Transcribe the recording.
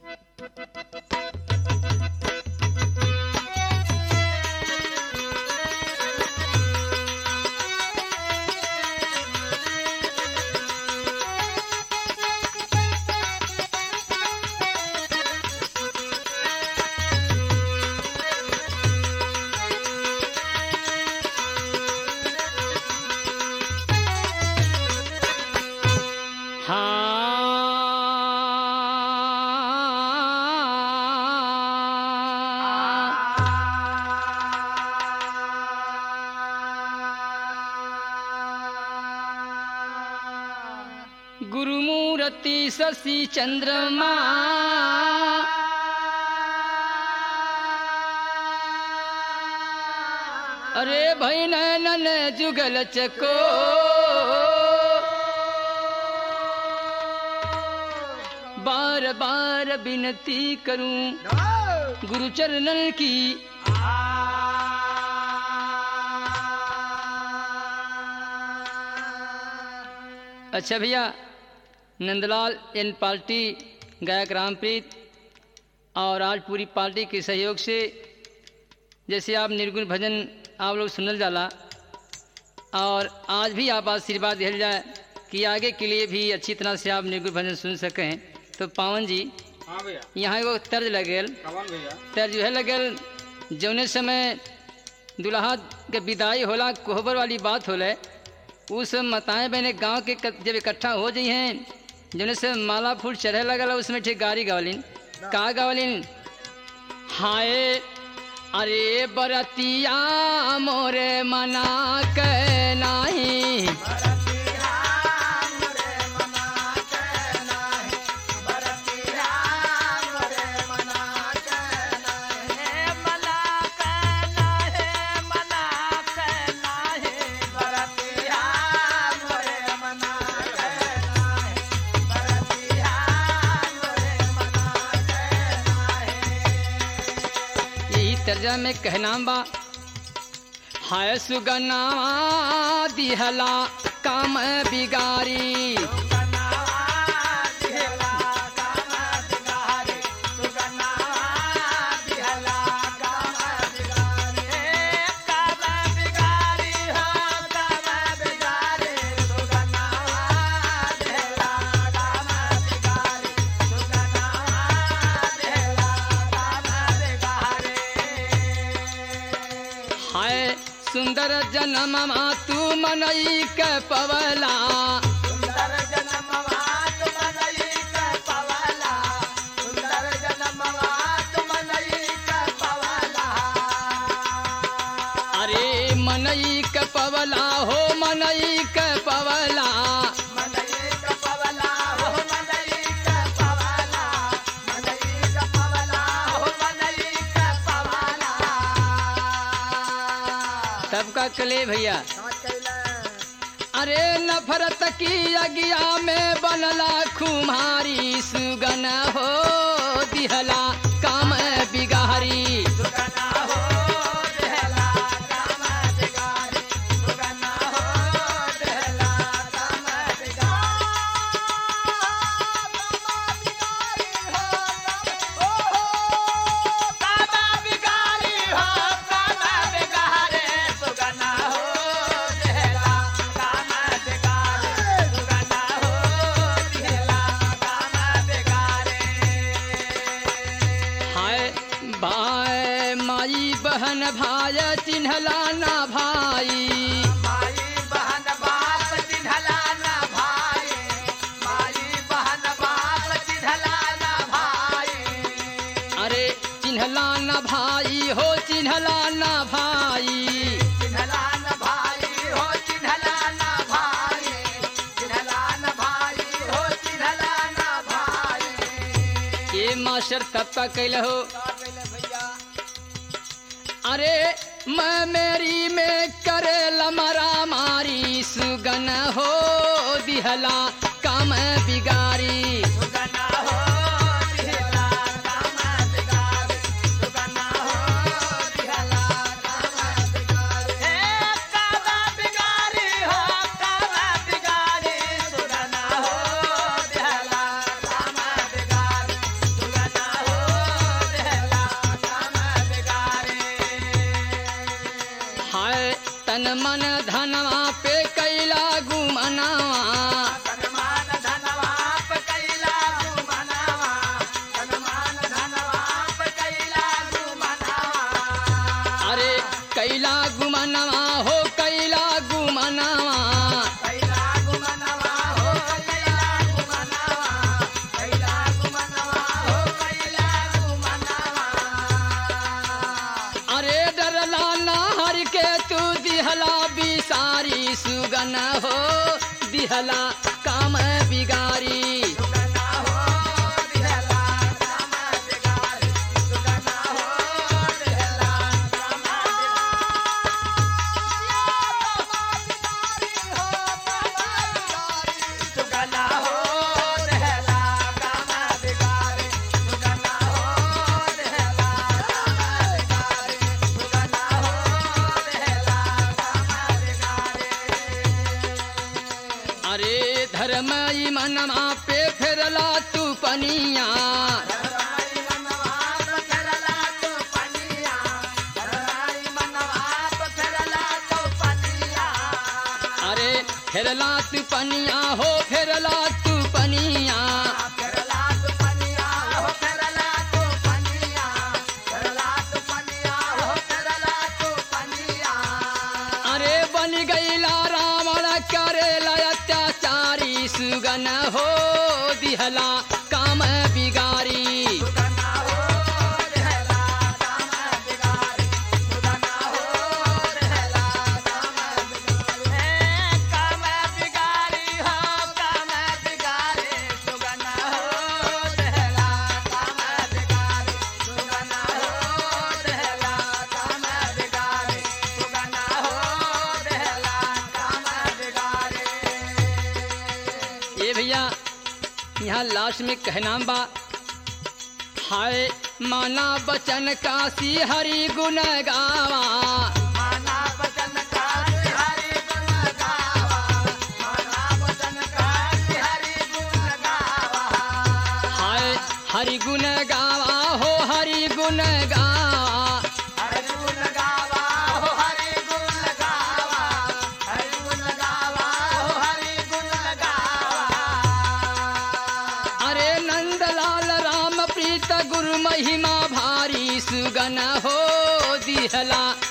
हाँ गुरुमूर्ति शशि चंद्रमा अरे भाई नैनन जुगल चको बार बार विनती करूं गुरु चरणन की अच्छा भैया नंदलाल एन पार्टी गायक रामप्रीत और आज पूरी पार्टी के सहयोग से जैसे आप निर्गुण भजन आप लोग सुनल जाला और आज भी आप आशीर्वाद दिया जाए कि आगे के लिए भी अच्छी तरह से आप निर्गुण भजन सुन सकें तो पावन जी हाँ भैया यहाँ एगो तर्ज लगेल कवन भैया तर्ज है लगल जौने समय दुल्हा के विदाई होला कोहबर वाली बात होले उस मताएं बहने गांव के क- जब इकट्ठा हो जाइ हैं जौने से माला फूल चढ़े लगल उसमें ठीक गारी गावलिन का गावलिन हाय अरे बरतिया मोरे मना के नाही यही तर्जा में कहना बा हाय सुगना दिहला काम बिगारी हाय सुंदर जन्म तू मनई के पवला अरे मनई के पवला हो मनई के पवला तब का कले भैया अरे नफरत की अगिया में बनला खुमारी सुगन हो दिहला काम बिगारी हाय भाई माई बहन भाई चिन्हला ना भाई अरे चिन्हला ना भाई हो चिन्हला ना भाई ये मास्टर तब का कैल हो अरे मैं मेरी में करे लमरा मारी सुगन हो दिहला काम बिगारी दिहला काम बिगारी अरे धर्म ई मनमा पे फेरला तू पनिया अरे फेरला तू पनिया हो फेरला तू पनिया अरे बन गईला रावण करेला अत्याचारी सुगन हो दिहला काम बिगारी ए भैया यहाँ लास्ट में कहना बा हाय माना बचन काशी हरि गुण गावा हाय हरि गुण गावा हो हरि गुण गावा अरे नंदलाल राम प्रीत गुरु महिमा भारी सुगन हो दिहला